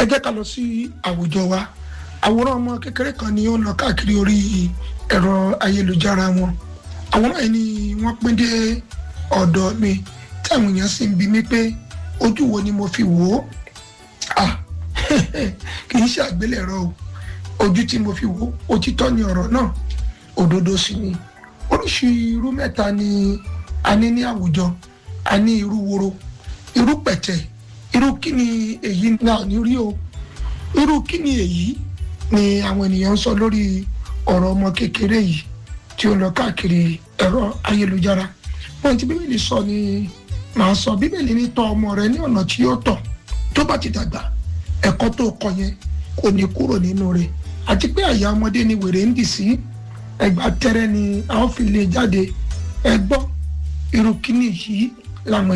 jẹ́ ká lọ sí àwùjọ wa àwòrán ọmọ kékeré kan ni ó ń lọ káàkiri orí ẹ̀rọ ayélujára wọn àwòrán yìí ni wọ́n pín dé ọ̀dọ̀ mi tí àwọn èèyàn sì ń bi mí pé ojú wo ni mo fi wò ó ah kì í ṣe àgbélẹ̀rọ o ojú tí mo fi wò ó òtítọ́ ni ọ̀rọ̀ náà òdodo sì ni oríṣi irú mẹ́ta ni a ní ní àwùjọ a ní irú woro irú pẹ̀tẹ̀ irú kí ni èyí náà ní rí o irú kí ni èyí ni àwọn ènìyàn ń sọ lórí ọ̀rọ̀ ọmọ kékeré yìí tí ó lọ káàkiri ẹ̀rọ ayélujára wọn ti bíbélì sọ ni màá sọ bíbélì ní tọ́ ọmọ rẹ ní ọ̀nà tí yóò tọ̀ tó bá ti dàgbà ẹ̀kọ́ tó kọ́ yẹn kò ní kúrò nínú rẹ̀ àti pé àyà ọmọdé ni wèrè ń dì sí ẹgbà tẹrẹ ni a ó fi lè jáde ẹ gbọ́ irú kíní yìí làwọn